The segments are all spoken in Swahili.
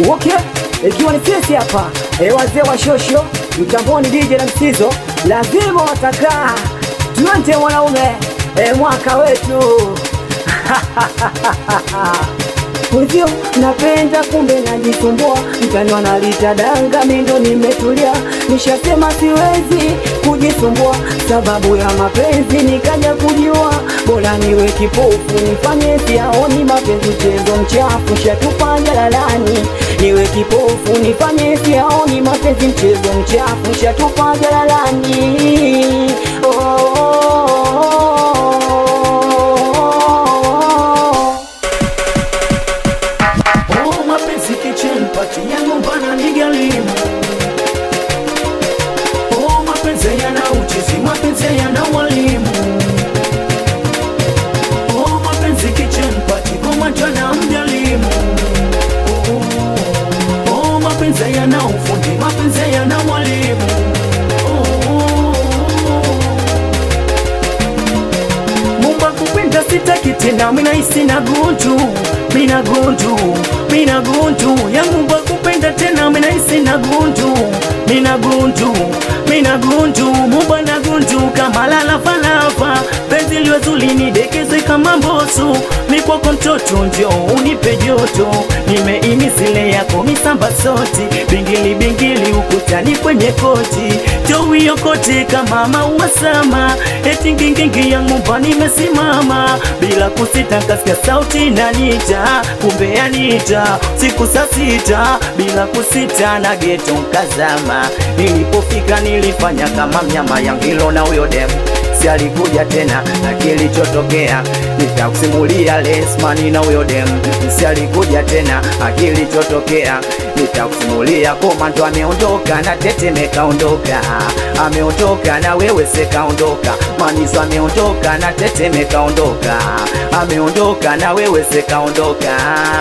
Okay, ikiwa ni sisi hapa e, wazee wa shosho mtamboni DJ na msizo lazima watakaa tuante mwanaume e, mwaka wetu Mwenzio napenda kumbe najisumbua, mtani wanalita danga, mindo nimetulia, nishasema siwezi kujisumbua, sababu ya mapenzi nikaja kujua, bora niwe kipofu nifanye siaoni mapenzi, mchezo mchafu shatupa jalalani, niwe kipofu nifanye siaoni mapenzi, mchezo mchafu shatupa jalalani. Oh, oh, oh, oh. Oh, mapenzi kitchen party yangu bana ni ghalimu. Oh, mapenzi yana uchizi, mapenzi yana walimu. Oh, mapenzi kitchen party kama jana mjalimu. Oh, oh, mapenzi yana ufundi, mapenzi yana walimu. Oh, Mumba kupenda sitaki tena, mina hisi na gunju, mina gunju, mina gunju ya Mumba kupenda tena, mina hisi na gunju, mina gunju, mina gunju, Mumba na gunju kama lala falafa, penzi liwe zuri nidekeze kama mboso, ni kwako mtoto njo unipe joto, nimeimisile yako misamba soti, bingili bingili ukutani kwenye koti, jowi yokote kama maua sama, eti ngingingi ya ngumba nimesimama bila kusita, kasikia sauti nanita, kumbe yanita siku saa sita bila kusita, na geto nkazama, nilipofika nilifanya kama mnyama yangilo na huyo demu si alikuja tena na kilichotokea nitakusimulia lesmani na huyo dem si alikuja tena na kilichotokea nitakusimulia komando ameondoka na teteme kaondoka ameondoka na wewe sekaondoka maniso ameondoka na teteme kaondoka ameondoka na wewe sekaondoka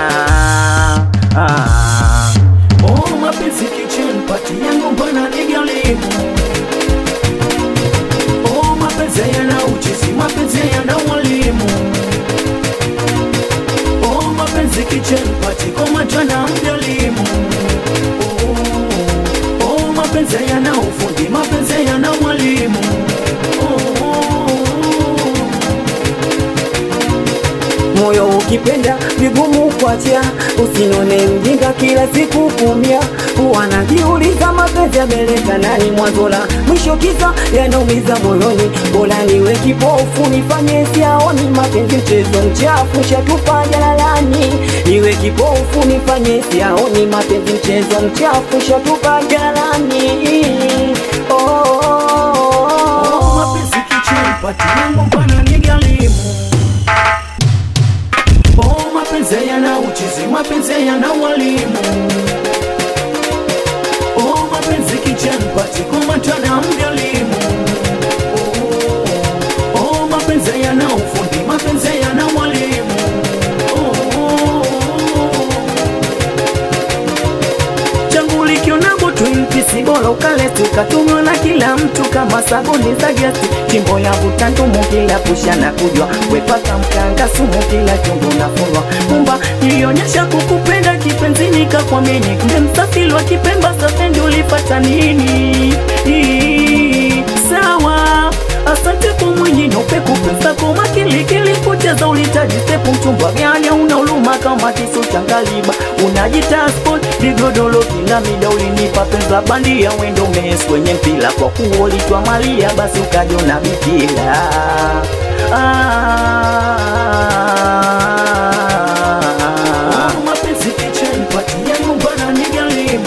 ah. oh, mapenzi kitchen party yangu mbona ni ghalimu Oh, mapenzi yana uchizi, mapenzi yana walimu. Oh, mapenzi kitchen party kama jana mjalimu. Oh, oh, mapenzi yana ufundi, mapenzi yana walimu. Oh, oh, moyo ukipenda vigumu kuachia, usinone mjinga kila siku kumia. Wanajiuliza mapenzi yameleta nani mwanzo la mwisho, kisa yanaumiza moyoni. Bora niwe kipofu nifanye siaoni mapenzi, mchezo mchafu shatupa jalalani. Niwe kipofu nifanye siaoni mapenzi, mchezo mchafu shatupa jalalani. Oh, oh, oh, oh, oh. mapenzi kitchen party yangu mbona ni ghalimu. Oh, mapenzi yana uchizi, mapenzi yana walimu. Oh, mapenzi kitchen party kama jana mjalimu. Oh, oh, mapenzi yana ufundi, mapenzi yana walimu. Oh, oh, changu likiona Twin Peace bora ukale tukatumiwa na kila mtu kama sabuni za gesi, chimbo ya vutandumu kila pusha na kujwa, wepaka mkanga sumu kila chungu nafunwa. Kumba nilionyesha kukupenda kipenzi, nikakwamini kumbe msafiri wa Kipemba, safendi ulipata nini? Ii, Sawa, asante kwa mwenye nyeupe kupesa kwa makilikili kucheza ulitaji stepu mchumbwa gani una uluma kama kisu cha ngaliba unajita sport vigodoro kila mida ulinipa penza bandia wendo mes kwenye mpila kwa kuwa ulitwa malia basi ukajona bikila ah. mapenzi kitchen party yangu bana ni ghalimu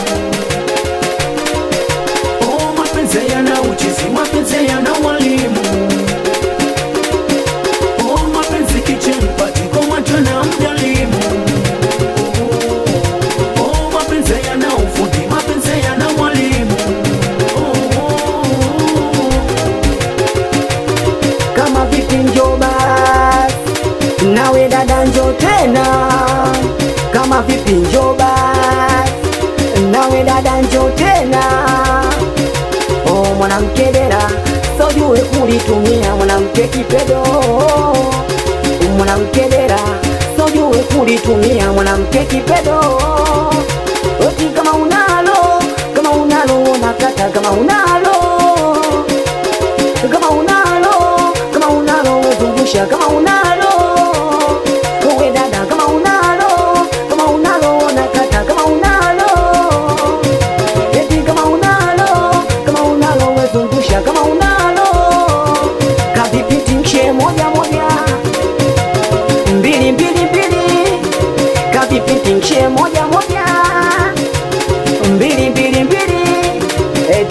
Oh, mapenzi yana uchizi, mapenzi yana walimu. Oh, mapenzi kitchen party kama jana mjalimu. Oh, oh, mapenzi yana ufundi, mapenzi yana walimu. Oh, oh, kama vipi njo basi nawe dada njo tena kama vipi njo basi nawe dada njo tena oh mwanamke dera sojue kulitumia mwanamke kipedo mwanamke dera sojue kulitumia mwanamke kipedo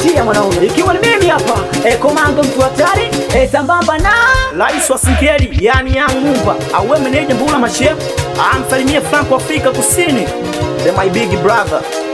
zingatia mwanaume, ikiwa ni mimi hapa e, komando mtu hatari e, sambamba na Rais wa Singeli yani Young Mumba auwe meneja Mbula Machef amsalimie Franco Afrika Kusini, the my big brother